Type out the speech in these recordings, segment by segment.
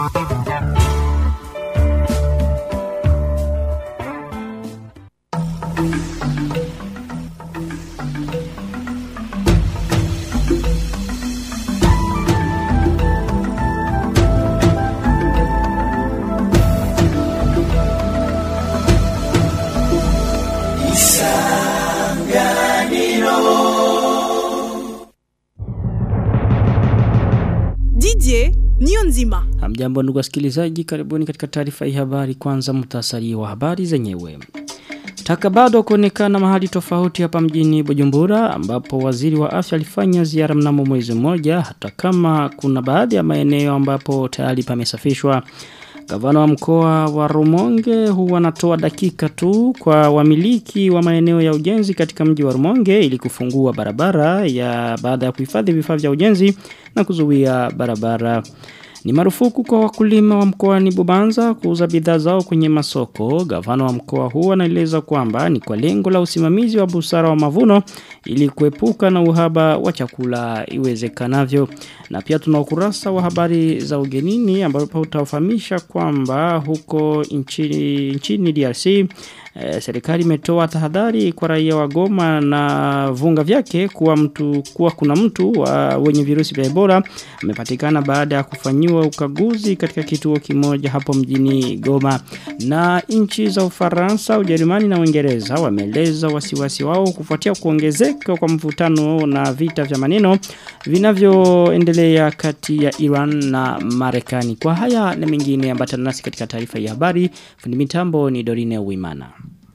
Didier niyo nzima. Hamjambo ndugu wasikilizaji, karibuni katika taarifa hii habari. Kwanza mtasari wa habari zenyewe. Taka bado kuonekana mahali tofauti hapa mjini Bujumbura ambapo waziri wa afya alifanya ziara mnamo mwezi mmoja hata kama kuna baadhi ya maeneo ambapo tayari pamesafishwa. Gavana wa mkoa wa Rumonge huwa anatoa dakika tu kwa wamiliki wa maeneo ya ujenzi katika mji wa Rumonge ili kufungua barabara ya baada ya kuhifadhi vifaa vya ujenzi na kuzuia barabara. Ni marufuku kwa wakulima wa mkoani Bubanza kuuza bidhaa zao kwenye masoko. Gavana wa mkoa huu anaeleza kwamba ni kwa lengo la usimamizi wa busara wa mavuno ili kuepuka na uhaba wa chakula iwezekanavyo. Na pia tuna ukurasa wa habari za ugenini ambapo utafahamisha kwamba huko nchini, nchini DRC E, serikali imetoa tahadhari kwa raia wa Goma na vunga vyake kuwa mtu kuwa kuna mtu wa wenye virusi vya Ebola amepatikana baada ya kufanyiwa ukaguzi katika kituo kimoja hapo mjini Goma. Na nchi za Ufaransa, Ujerumani na Uingereza wameeleza wasiwasi wao kufuatia kuongezeka kwa mvutano na vita vya maneno vinavyoendelea kati ya Iran na Marekani. Kwa haya na mengine ambatana nasi katika taarifa ya habari. Fundi mitambo ni Dorine Uimana.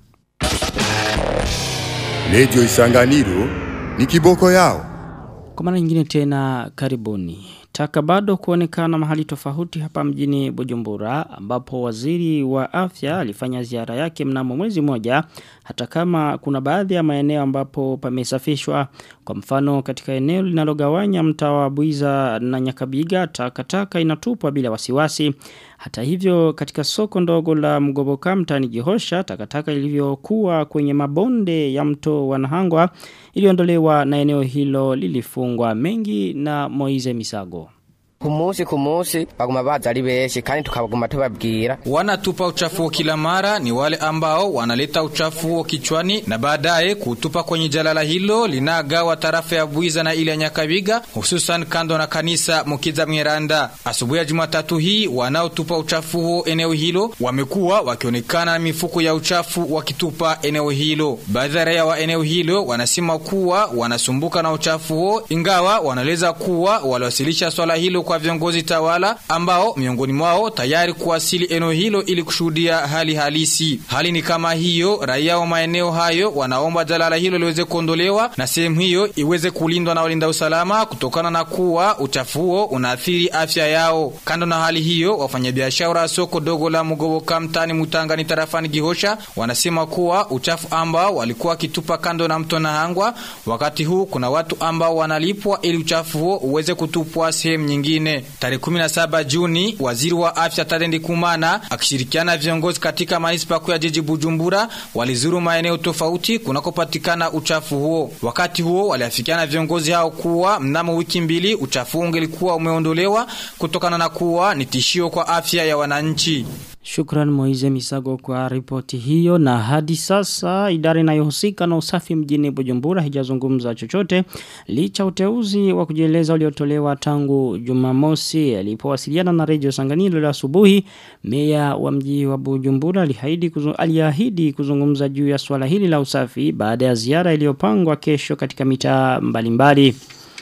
Radio Isanganiro ni kiboko yao. Kwa mara nyingine tena karibuni. Taka bado kuonekana mahali tofauti hapa mjini Bujumbura ambapo waziri wa afya alifanya ziara yake mnamo mwezi moja hata kama kuna baadhi ya maeneo ambapo pamesafishwa kwa mfano katika eneo linalogawanya mtaa wa Buiza na Nyakabiga takataka inatupwa bila wasiwasi hata hivyo katika soko ndogo la Mgoboka mtani Gihosha takataka ilivyokuwa kwenye mabonde ya mto wa Nahangwa iliondolewa na eneo hilo lilifungwa mengi na Moize Misago kumusi kumusi baguma baza ari benshi kandi tukabaguma tubabwira wanatupa uchafu kila mara ni wale ambao wanaleta uchafu huo kichwani na baadaye kutupa kwenye jalala hilo linagawa tarafa ya Buiza na ile ya Nyakabiga hususan kando na kanisa Mukiza Mweranda asubuhi ya Jumatatu hii wanaotupa uchafu huo eneo hilo wamekuwa wakionekana na mifuko ya uchafu wakitupa eneo hilo baadhi ya raia wa eneo hilo wanasema kuwa wanasumbuka na uchafu huo ingawa wanaeleza kuwa waliwasilisha swala hilo kwa viongozi tawala ambao miongoni mwao tayari kuwasili eneo hilo ili kushuhudia hali halisi. Hali ni kama hiyo, raia wa maeneo hayo wanaomba jalala hilo liweze kuondolewa na sehemu hiyo iweze kulindwa na walinda usalama kutokana na kuwa uchafu huo unaathiri afya yao. Kando na hali hiyo, wafanyabiashara wa soko dogo la Mugoboka mtani Mutangani tarafani Gihosha wanasema kuwa uchafu ambao walikuwa wakitupa kando na mto Nahangwa, wakati huu kuna watu ambao wanalipwa ili uchafu huo uweze kutupwa sehemu nyingine nyingine. Tarehe 17 Juni, waziri wa afya Tadendi Kumana akishirikiana viongozi katika manispa kuu ya jiji Bujumbura walizuru maeneo tofauti kunakopatikana uchafu huo. Wakati huo waliafikiana viongozi hao kuwa mnamo wiki mbili uchafu ungelikuwa umeondolewa kutokana na kuwa ni tishio kwa afya ya wananchi. Shukran Moize Misago kwa ripoti hiyo na hadi sasa idara inayohusika na usafi mjini Bujumbura hijazungumza chochote licha uteuzi wa kujieleza uliotolewa tangu Jumamosi alipowasiliana na Radio Sanganilo la asubuhi meya wa mji wa Bujumbura aliahidi kuzung, aliahidi kuzungumza juu ya swala hili la usafi baada ya ziara iliyopangwa kesho katika mitaa mbalimbali.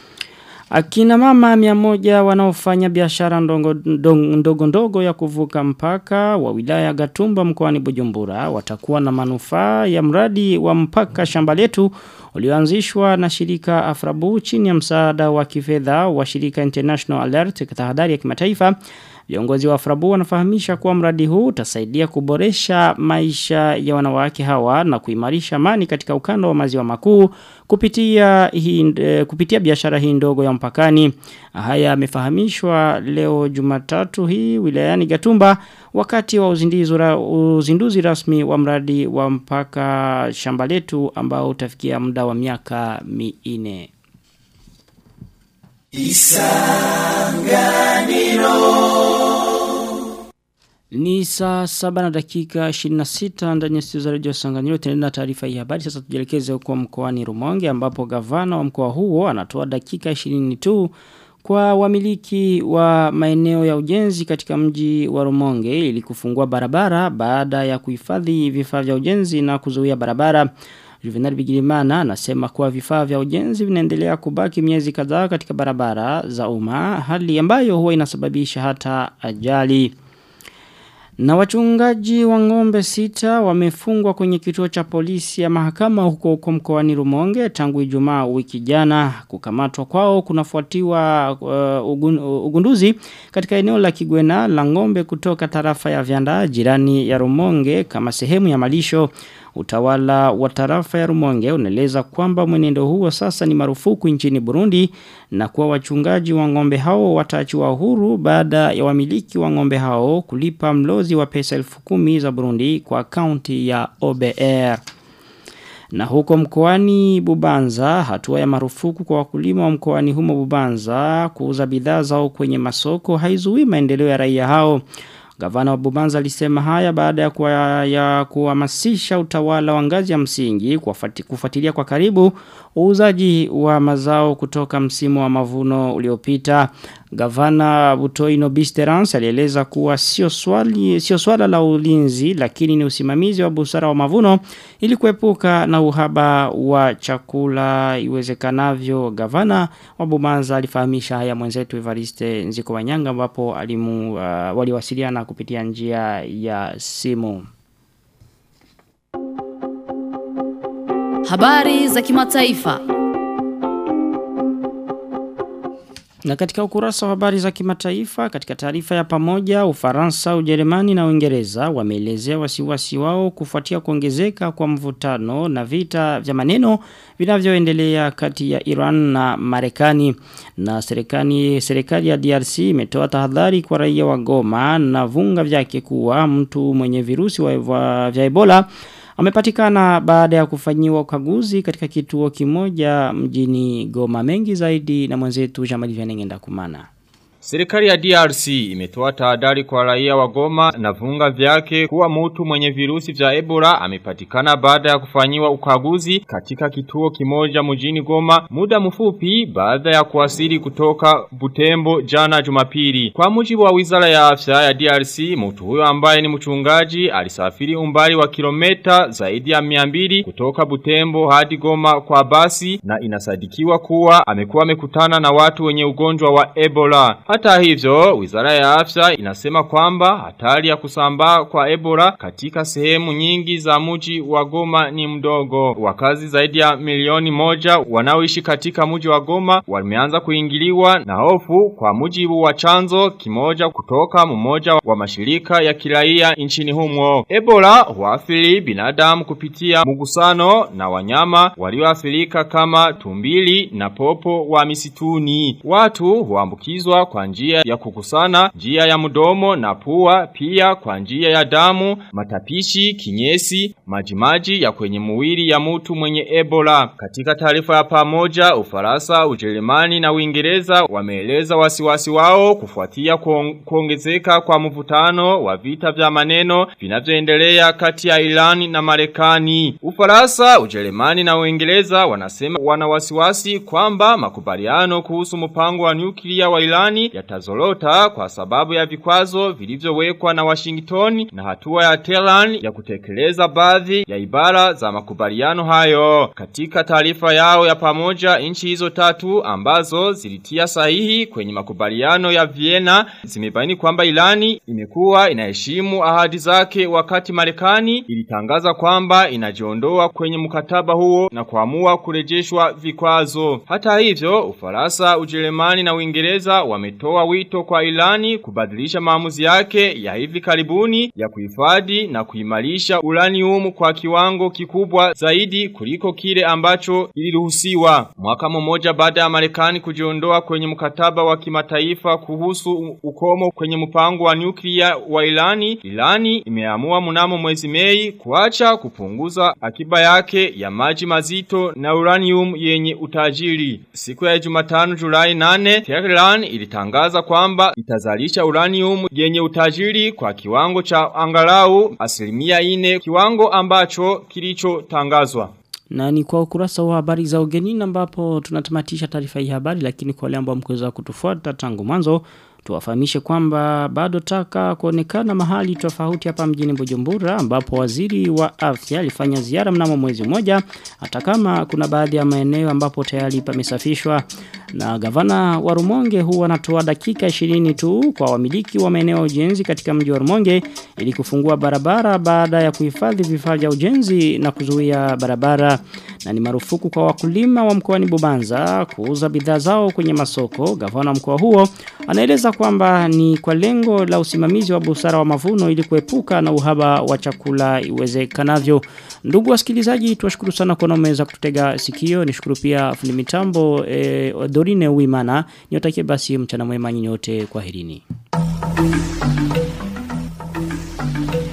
Akina mama miamoja wanaofanya biashara ndogo, ndogo ndogo ya kuvuka mpaka wa wilaya Gatumba mkoani Bujumbura watakuwa na manufaa ya mradi wa mpaka shamba letu ulioanzishwa na shirika Afrabu chini ya msaada wa kifedha wa shirika International Alert tahadhari ya kimataifa Viongozi wa Afrabu wanafahamisha kuwa mradi huu utasaidia kuboresha maisha ya wanawake hawa na kuimarisha amani katika ukanda wa maziwa makuu kupitia hii, kupitia biashara hii ndogo ya mpakani. Haya yamefahamishwa leo Jumatatu hii wilayani Gatumba wakati wa uzinduzi, uzinduzi rasmi wa mradi wa mpaka shamba letu ambao utafikia muda wa miaka minne. Isanganiro Ni saa saba na dakika 26 ndani ya studio za Radio Sanganiro tunaendelea na taarifa hii habari sasa tujielekeze huko mkoani Rumonge ambapo gavana wa mkoa huo anatoa dakika 20 tu kwa wamiliki wa maeneo ya ujenzi katika mji wa Rumonge ili kufungua barabara baada ya kuhifadhi vifaa vya ujenzi na kuzuia barabara Juvenal Bigirimana anasema kuwa vifaa vya ujenzi vinaendelea kubaki miezi kadhaa katika barabara za umma hali ambayo huwa inasababisha hata ajali. Na wachungaji wa ng'ombe sita wamefungwa kwenye kituo cha polisi ya mahakama huko huko mkoani Rumonge tangu Ijumaa wiki jana kukamatwa kwao kunafuatiwa uh, ugun, uh, ugunduzi katika eneo la Kigwena la ng'ombe kutoka tarafa ya Vyanda jirani ya Rumonge kama sehemu ya malisho Utawala wa tarafa ya Rumonge unaeleza kwamba mwenendo huo sasa ni marufuku nchini Burundi na kuwa wachungaji wa ng'ombe hao wataachiwa huru baada ya wamiliki wa ng'ombe hao kulipa mlozi wa pesa elfu kumi za Burundi kwa akaunti ya OBR. Na huko mkoani Bubanza, hatua ya marufuku kwa wakulima wa mkoani humo Bubanza kuuza bidhaa zao kwenye masoko haizuii maendeleo ya raia hao. Gavana wa Bubanza alisema haya baada ya kuwa, ya kuhamasisha utawala wa ngazi ya msingi kufuati, kufuatilia kwa karibu uuzaji wa mazao kutoka msimu wa mavuno uliopita. Gavana Butoino Bisterance alieleza kuwa sio swali sio swala la ulinzi lakini ni usimamizi wa busara wa mavuno ili kuepuka na uhaba wa chakula iwezekanavyo. Gavana wa Bubanza alifahamisha haya mwenzetu Evariste Nziko Wanyanga ambapo alimu uh, waliwasiliana kupitia njia ya simu. Habari za kimataifa. Na katika ukurasa wa habari za kimataifa, katika taarifa ya pamoja, Ufaransa, Ujerumani na Uingereza wameelezea wasiwasi wao kufuatia kuongezeka kwa mvutano na vita vya maneno vinavyoendelea kati ya Iran na Marekani. Na serikali serikali ya DRC imetoa tahadhari kwa raia wa Goma na vunga vyake kuwa mtu mwenye virusi wa, wa, vya Ebola amepatikana baada ya kufanyiwa ukaguzi katika kituo kimoja mjini Goma mengi zaidi na mwenzetu Jamali Vyanengenda kumana. Serikali ya DRC imetoa tahadhari kwa raia wa Goma na vunga vyake kuwa mtu mwenye virusi vya Ebola amepatikana baada ya kufanyiwa ukaguzi katika kituo kimoja mjini Goma muda mfupi baada ya kuwasili kutoka Butembo jana Jumapili. Kwa mujibu wa Wizara ya Afya ya DRC, mtu huyo ambaye ni mchungaji alisafiri umbali wa kilomita zaidi ya 200 kutoka Butembo hadi Goma kwa basi na inasadikiwa kuwa amekuwa amekutana na watu wenye ugonjwa wa Ebola. Hata hivyo, wizara ya afya inasema kwamba hatari ya kusambaa kwa Ebola katika sehemu nyingi za mji wa Goma ni mdogo. Wakazi zaidi ya milioni moja wanaoishi katika mji wa Goma wameanza kuingiliwa na hofu kwa mujibu wa chanzo kimoja kutoka mmoja wa mashirika ya kiraia nchini humo. Ebola huathiri binadamu kupitia mugusano na wanyama walioathirika kama tumbili na popo wa misituni. Watu huambukizwa kwa njia ya kukusana, njia ya mdomo na pua, pia kwa njia ya damu, matapishi, kinyesi, majimaji ya kwenye mwili ya mtu mwenye Ebola. Katika taarifa ya pamoja, Ufaransa, Ujerumani na Uingereza wameeleza wasiwasi wao kufuatia kuongezeka kwa mvutano wa vita vya maneno vinavyoendelea kati ya Iran na Marekani. Ufaransa, Ujerumani na Uingereza wanasema wana wasiwasi kwamba makubaliano kuhusu mpango wa nyuklia wa Irani yatazorota kwa sababu ya vikwazo vilivyowekwa na Washington na hatua ya Tehran ya kutekeleza baadhi ya ibara za makubaliano hayo. Katika taarifa yao ya pamoja, nchi hizo tatu ambazo zilitia sahihi kwenye makubaliano ya Vienna zimebaini kwamba Irani imekuwa inaheshimu ahadi zake wakati Marekani ilitangaza kwamba inajiondoa kwenye mkataba huo na kuamua kurejeshwa vikwazo. Hata hivyo, Ufaransa, Ujerumani na Uingereza wametoa wito kwa Irani kubadilisha maamuzi yake ya hivi karibuni ya kuhifadhi na kuimarisha uranium kwa kiwango kikubwa zaidi kuliko kile ambacho iliruhusiwa. Mwaka mmoja baada ya Marekani kujiondoa kwenye mkataba wa kimataifa kuhusu ukomo kwenye mpango wa nyuklia wa Irani, Irani imeamua mnamo mwezi Mei kuacha kupunguza akiba yake ya maji mazito na uranium yenye utajiri. Siku ya Jumatano Julai 8, Tehran ilitangaza imetangaza kwamba itazalisha uranium yenye utajiri kwa kiwango cha angalau asilimia ine kiwango ambacho kilichotangazwa. Na ni kwa ukurasa wa habari za ugenini ambapo tunatamatisha taarifa hii habari lakini kwa wale ambao mkuweza kutufuata tangu mwanzo tuwafahamishe kwamba bado taka kuonekana mahali tofauti hapa mjini Bujumbura ambapo waziri wa afya alifanya ziara mnamo mwezi mmoja hata kama kuna baadhi ya maeneo ambapo tayari pamesafishwa na gavana wa Rumonge huwa anatoa dakika 20 tu kwa wamiliki wa maeneo ya ujenzi katika mji wa Rumonge ili kufungua barabara baada ya kuhifadhi vifaa vya ujenzi na kuzuia barabara na ni marufuku kwa wakulima wa mkoani Bubanza kuuza bidhaa zao kwenye masoko gavana mkoa huo anaeleza kwamba ni kwa lengo la usimamizi wa busara wa mavuno ili kuepuka na uhaba wa chakula iwezekanavyo. Ndugu wasikilizaji, tuwashukuru sana kwa nomeza kututega sikio. Nishukuru pia fundi mitambo e, Dorine Uimana. Niotakie basi mchana mwema nyinyi wote kwa herini.